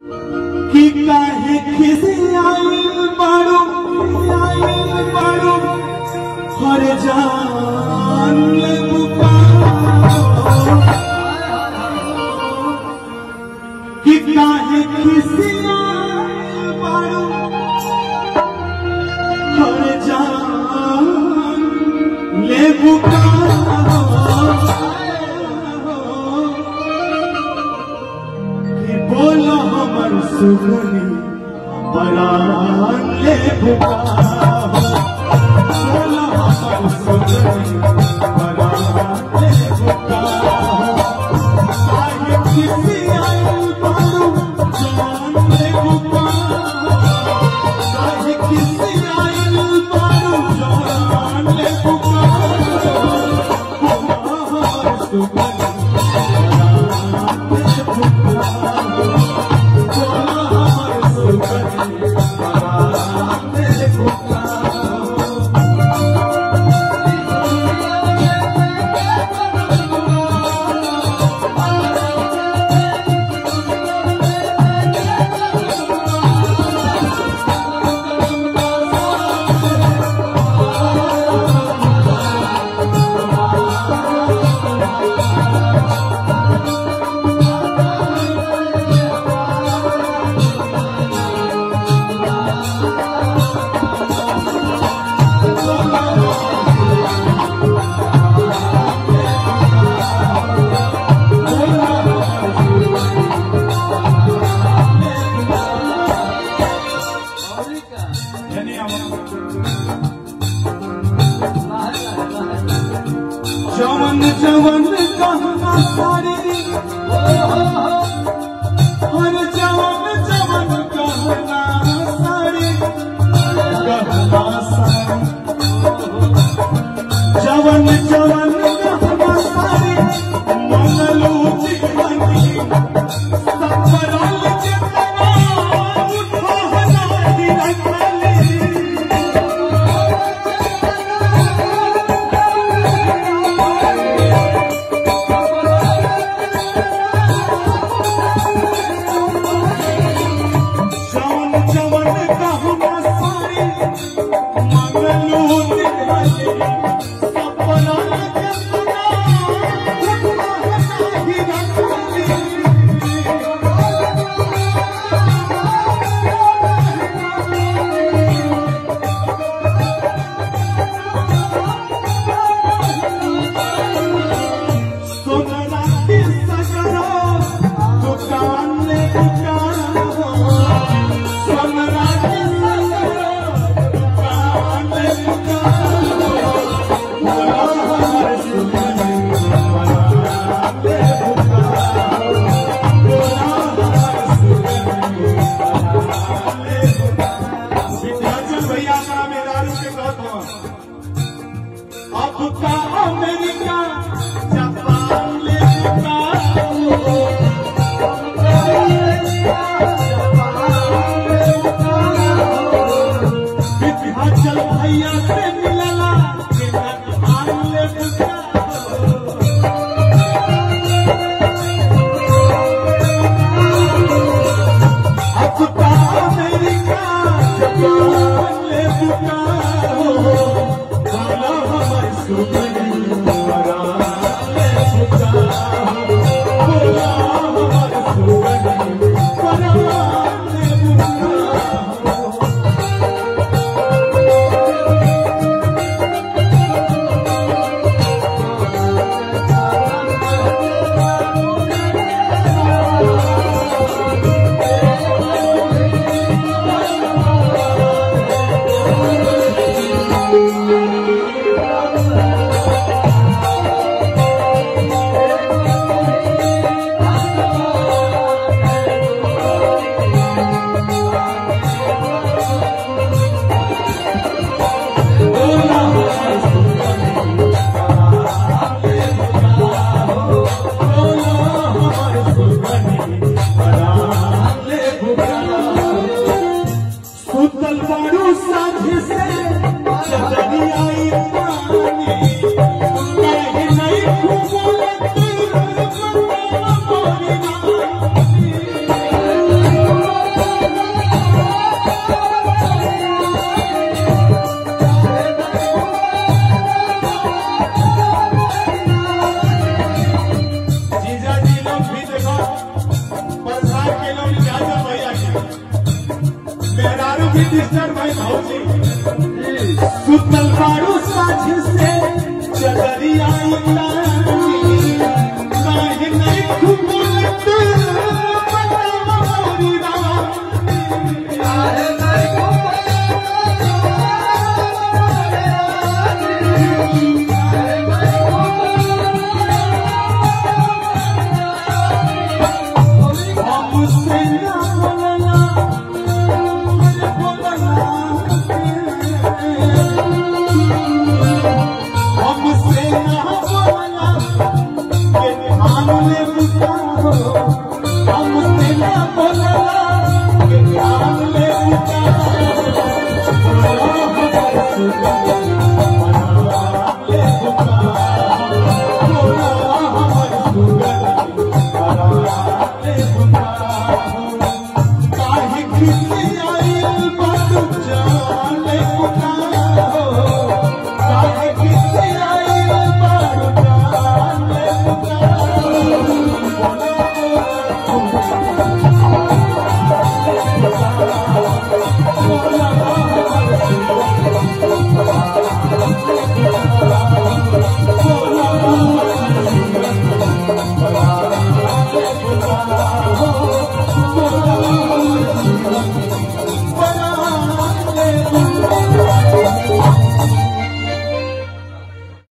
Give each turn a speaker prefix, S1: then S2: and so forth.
S1: कि काहे खिसियाइल बाड़ू आइल बाड़ू हर जान ले पुकारो कि काहे खिसियाइल बाड़ू हर जान ले पुकारो कि बोलो हमर सुगनी परान ले पुकारो बोलो हमर सुगनी परान ले पुकारो आगे किसी आयु बारू जान ले पुकारो आगे किसी आयु बारू जान ले पुकारो बोलो हमर सुगनी जवन जवन कहना सारी हर जवन जवन कहना सारी कहना सारी जवन जवन कहना सारी मंगलू जीवनी सफरल जितना उठो हनाही रखली जवन जवन कहना सारी मंगलू दिखाई सपना जतना ही रखली सोनरा की सगरो दुकान ले दुकान हो सोनरा की सगरो दुकान ले दुकान हो बोला हमारे सुमन बना ले दुकान बोला हमारे सुमन बना ले दुकान विद्याचल भैया का मेदारू के कहत हो अब का अमेरिका जापान ले चुका विद्याचल भैया से मिलला के जापान ले चुका अब का अमेरिका जापान ले चुका बोला हमारे सुमन बना ले चुका बोला हमारे सुमन बना ले चुका काफी डिस्टर्ब है भौजी सुतल बाड़ू साझ से चदरिया उतार